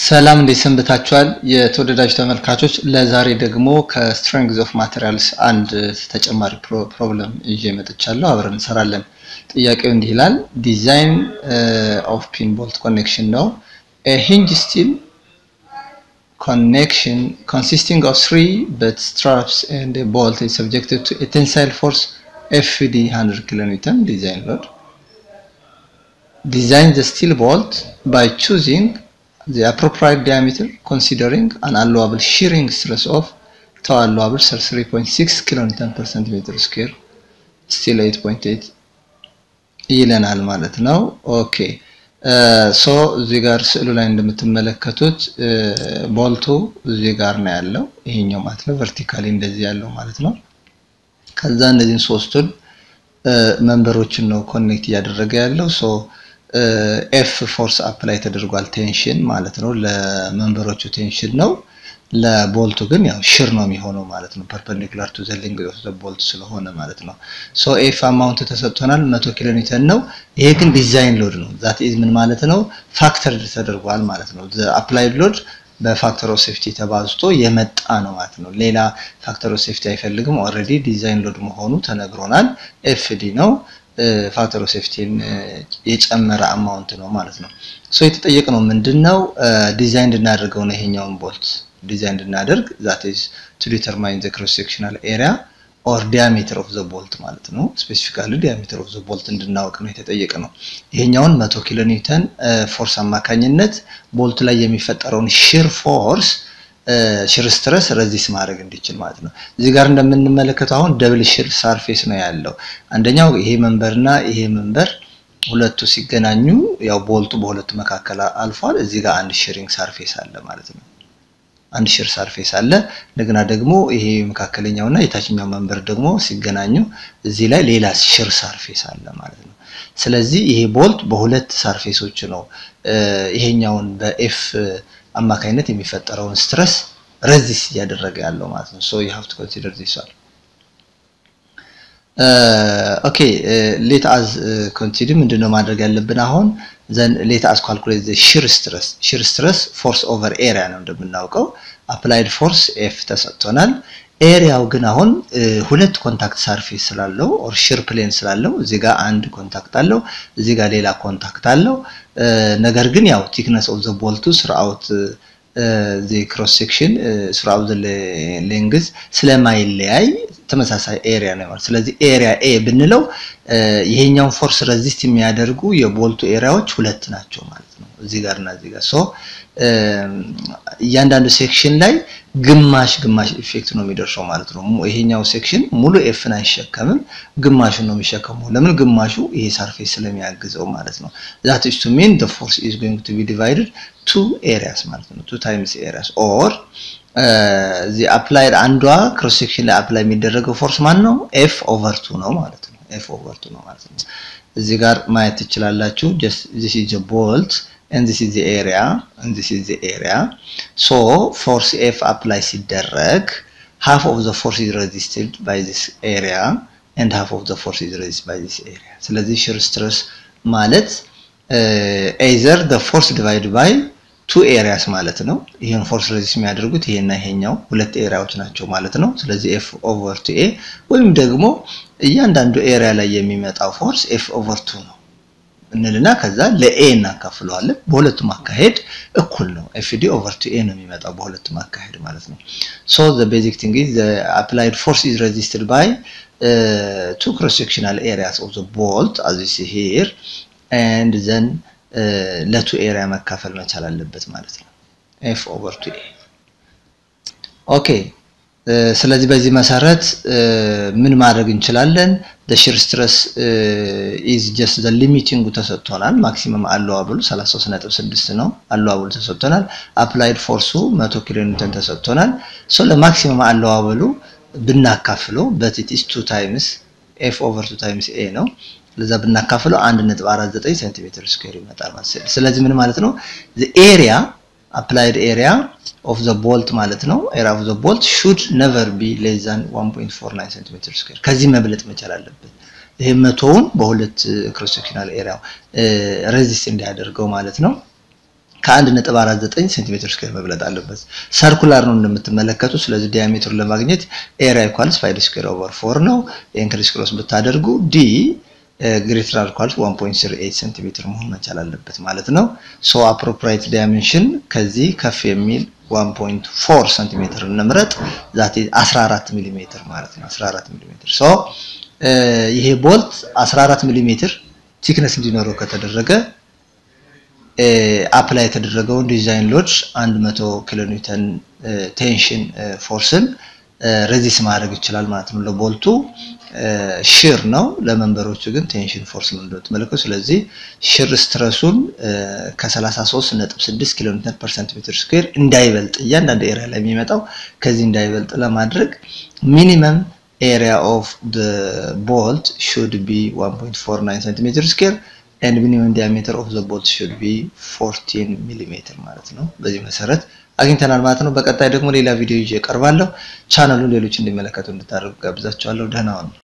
ሰላም እንዴት ሰንብታችኋል? የተወደዳችሁ ተመልካቾች፣ ለዛሬ ደግሞ ከስትሬንግዝ ኦፍ ማቴሪያልስ አንድ ተጨማሪ ፕሮብለም ይዤ መጥቻለሁ። አብረን እንሰራለን። ጥያቄው እንዲህ ይላል። ዲዛይን ኦፍ ፒን ቦልት ኮኔክሽን ነው። ሂንጅ ስቲል connection consisting of three but straps and a bolt is subjected to a tensile force FD 100 kN design load. Design the steel bolt by choosing the appropriate diameter considering an allowable shearing stress of tau allowable 3.6 kN per centimeter square still 8.8 ይለናል ማለት ነው። ኦኬ ሶ እዚህ ጋር ስዕሉ ላይ እንደምትመለከቱት ቦልቱ እዚህ ጋር ነው ያለው። ይሄኛው ማለት ነው ቨርቲካሊ እንደዚህ ያለው ማለት ነው። ከዛ እነዚህን ሶስቱን መንበሮችን ነው ኮኔክት እያደረገ ያለው። ሶ ኤፍ ፎርስ አፕላይ ተደርጓል ቴንሽን ማለት ነው። ለመንበሮቹ ቴንሽን ነው። ለቦልቱ ግን ያው ሽር ነው የሚሆነው ማለት ነው። ፐርፐንዲኩላር ቱ ዘ ሌንግዝ ኦፍ ዘ ቦልት ስለሆነ ማለት ነው። ሶ ኤፍ አማውንት ተሰጥቶናል 100 ኪሎ ኒውተን ነው። ይሄ ግን ዲዛይን ሎድ ነው። ዛት ኢዝ ምን ማለት ነው? ፋክተር ተደርጓል ማለት ነው። ዘ አፕላይድ ሎድ በፋክተር ኦፍ ሴፍቲ ተባዝቶ የመጣ ነው ማለት ነው። ሌላ ፋክተር ኦፍ ሴፍቲ አይፈልግም። ኦልሬዲ ዲዛይን ሎድ መሆኑ ተነግሮናል። ኤፍዲ ነው ፋክተር ኦፍ ሴፍቲን የጨመረ አማውንት ነው ማለት ነው። ሶ የተጠየቅነው ምንድነው? ዲዛይን እንድናደርገው ነው ይሄኛውን ቦልት ዲዛይን እንድናደርግ ዛት ኢዝ ቱ ዲተርማይን ዘ ክሮስ ሴክሽናል ኤሪያ ኦር ዲያሜትር ኦፍ ዘ ቦልት ማለት ነው። ስፔሲፊካሊ ዲያሜትር ኦፍ ዘ ቦልት እንድናወቅ ነው የተጠየቀ ነው። ይሄኛውን 100 ኪሎ ኒውተን ፎርስ አማካኝነት ቦልቱ ላይ የሚፈጠረውን ሺር ፎርስ ሺር ስትረስ ረዚስ ማድረግ እንዲችል ማለት ነው። እዚህ ጋር እንደምንመለከተው አሁን ደብል ሺር ሳርፌስ ነው ያለው። አንደኛው ይሄ መንበርና ይሄ መንበር ሁለቱ ሲገናኙ ያው ቦልቱ በሁለቱ መካከል አልፏል። እዚህ ጋር አንድ ሺሪንግ ሳርፌስ አለ ማለት ነው። አንድ ሺር ሳርፌስ አለ። እንደገና ደግሞ ይሄ መካከለኛውና የታችኛው መንበር ደግሞ ሲገናኙ እዚህ ላይ ሌላ ሺር ሳርፌስ አለ ማለት ነው። ስለዚህ ይሄ ቦልት በሁለት ሳርፌሶች ነው ይሄኛውን በኤፍ አማካኝነት የሚፈጠረውን ስትረስ ረዚስ እያደረገ ያለው ማለት ነው። ሶ ዩ ሃቭ ቱ ኮንሲደር ዚስ ዋን ኦኬ ሌት አዝ ኮንሲደር ምንድነው ማድረግ ያለብን አሁን ዘን ሌት አዝ ካልኩሌት ዘ ሺር ስትረስ ሺር ስትረስ ፎርስ ኦቨር ኤሪያ ነው እንደምናውቀው አፕላይድ ፎርስ ኤፍ ተሰጥቶናል ኤሪያው ግን አሁን ሁለት ኮንታክት ሳርፌስ ስላለው ኦር ሺር ፕሌን ስላለው እዚህ ጋር አንድ ኮንታክት አለው እዚህ ጋር ሌላ ኮንታክት አለው ነገር ግን ያው ቲክነስ ኦፍ ዘ ቦልቱ ስርአውት ዘ ክሮስ ሴክሽን ስርአውት ዘ ሌንግዝ ስለማይለያይ ተመሳሳይ ኤሪያ ነው ማለት ስለዚህ ኤሪያ ኤ ብንለው ይሄኛውን ፎርስ ረዚስት የሚያደርጉ የቦልቱ ኤሪያዎች ሁለት ናቸው ማለት ነው እዚህ ጋር እና እዚህ ጋር ሶ እያንዳንዱ ሴክሽን ላይ ግማሽ ግማሽ ኢፌክት ነው የሚደርሰው ማለት ነው ይሄኛው ሴክሽን ሙሉ ኤፍን አይሸከምም ግማሹ ነው የሚሸከመው ለምን ግማሹ ይሄ ሳርፌስ ስለሚያግዘው ማለት ነው ዛት ኢዝ ቱ ሚን ዘ ፎርስ ኢዝ ጎይንግ ቱ ቢ ዲቫይድድ ቱ ኤሪያስ ማለት ነው ቱ ታይምስ ኤሪያስ ኦር ዚ አፕላይድ አንዷ ክሮስ ሴክሽን ላይ አፕላይ የሚደረገው ፎርስ ማን ነው? ኤፍ ኦቨር ቱ ነው ማለት ነው። ኤፍ ኦቨር ቱ ነው ማለት ነው። እዚህ ጋር ማየት ትችላላችሁ። ጀስት ዚስ ኢዝ ዘ ቦልት and this is the area and this is the area so force F apply ሲደረግ half of the force is resisted by this area and half of the force is resisted by this area ስለዚህ shear stress ማለት either the force divided by ቱ ኤሪያስ ማለት ነው። ይሄን ፎርስ ሬዚስ የሚያደርጉት ይሄና ይሄኛው ሁለት ኤሪያዎች ናቸው ማለት ነው። ስለዚህ ኤፍ ኦቨር ቱ ኤ ወይም ደግሞ እያንዳንዱ ኤሪያ ላይ የሚመጣው ፎርስ ኤፍ ኦቨር ቱ ነው እንልና ከዛ ለኤ እናካፍለዋለን። በሁለቱም አካሄድ እኩል ነው። ኤፍዲ ኦቨር ቱ ኤ ነው የሚመጣው በሁለቱም አካሄድ ማለት ነው። ሶ ዘ ቤዚክ ቲንግ ኢዝ ዘ አፕላይድ ፎርስ ኢዝ ሬዚስትድ ባይ ቱ ክሮስ ሴክሽናል ኤሪያስ ኦፍ ዘ ቦልት አዝ ዩ ሲ ሂር ኤንድ ዘን ለቱ ኤሪያ መካፈል መቻል አለበት ማለት ነው። ኤፍ ኦቨር ቱ ኤ ኦኬ። ስለዚህ በዚህ መሰረት ምን ማድረግ እንችላለን? ሺር ስትረስ ኢዝ ጀስት ዘ ሊሚቲንጉ ተሰጥቶናል። ማክሲመም አለዋብሉ 33.6 ነው አለዋብሉ ተሰጥቶናል። አፕላይድ ፎርሱ 100 ኪሎ ኒውተን ተሰጥቶናል። ሶ ለማክሲመም አለዋብሉ ብናካፍለው በት ኢት ኢዝ 2 ታይምስ ኤፍ ኦቨር 2 ታይምስ ኤ ነው ለዛ ብናካፍለው 1.49 ሴንቲሜትር ስኩዌር ይመጣል ማለት ነው። ስለዚህ ምን ማለት ነው? the area applied area of the bolt ማለት ነው area of the bolt should never be less than 1.49 ሴንቲሜትር ስኩዌር ከዚህ መብለጥ መቻል አለበት። ይሄ መቶውን በሁለት ክሮስ ሴክሽናል ኤሪያው ሬዚስት እንዲያደርገው ማለት ነው። ከ1.49 ሴንቲሜትር ስኩዌር መብለጥ አለበት። ሰርኩላር ነው እንደምትመለከቱ። ስለዚህ ዲያሜትሩን ለማግኘት ኤሪያ ኢኳልስ ፓይ ስኩዌር ኦቨር 4 ነው። ይሄን ክሪስ ክሮስ ብታደርጉ ዲ ግሬተር ኦር ኢኳልስ 1.38 ሴንቲሜትር መሆን መቻል አለበት ማለት ነው። ሶ አፕሮፕሪየት ዳይሜንሽን ከዚህ ከፍ የሚል 1.4 ሴንቲሜትር እንምረጥ። ዛት 14 ሚሊ ሜትር ማለት ነው። 14 ሚሊ ሜትር ሶ ይሄ ቦልት 14 ሚሊ ሜትር ቲክነስ እንዲኖረው ከተደረገ አፕላይ የተደረገውን ዲዛይን ሎድ 100 ኪሎ ኒውተን ቴንሽን ፎርስን ሬዚስ ማድረግ ይችላል ማለት ነው። ለቦልቱ ሽር ነው፣ ለመንበሮቹ ግን ቴንሽን ፎርስ ነው እንደምትመለከቱ። ስለዚህ ሽር ስትረሱን ከ33.6 ኪሎ ኒውተን ፐር ሴንቲሜትር ስኩዌር እንዳይበልጥ እያንዳንዱ ኤሪያ ላይ የሚመጣው ከዚህ እንዳይበልጥ ለማድረግ ሚኒመም ኤሪያ ኦፍ ቦልት ሹድ ቢ 1.49 ሴንቲሜትር ስኩዌር ኤንድ ሚኒመም ዲያሜትር ኦፍ ዘ ቦልት ሹድ ቢ 14 ሚሊሜትር ማለት ነው። በዚህ መሰረት አግኝተናል ማለት ነው። በቀጣይ ደግሞ ሌላ ቪዲዮ ይዤ እቀርባለሁ። ቻናሉን ሌሎች እንዲመለከቱ እንድታደርጉ ጋብዛችኋለሁ። ደህና ሁኑ።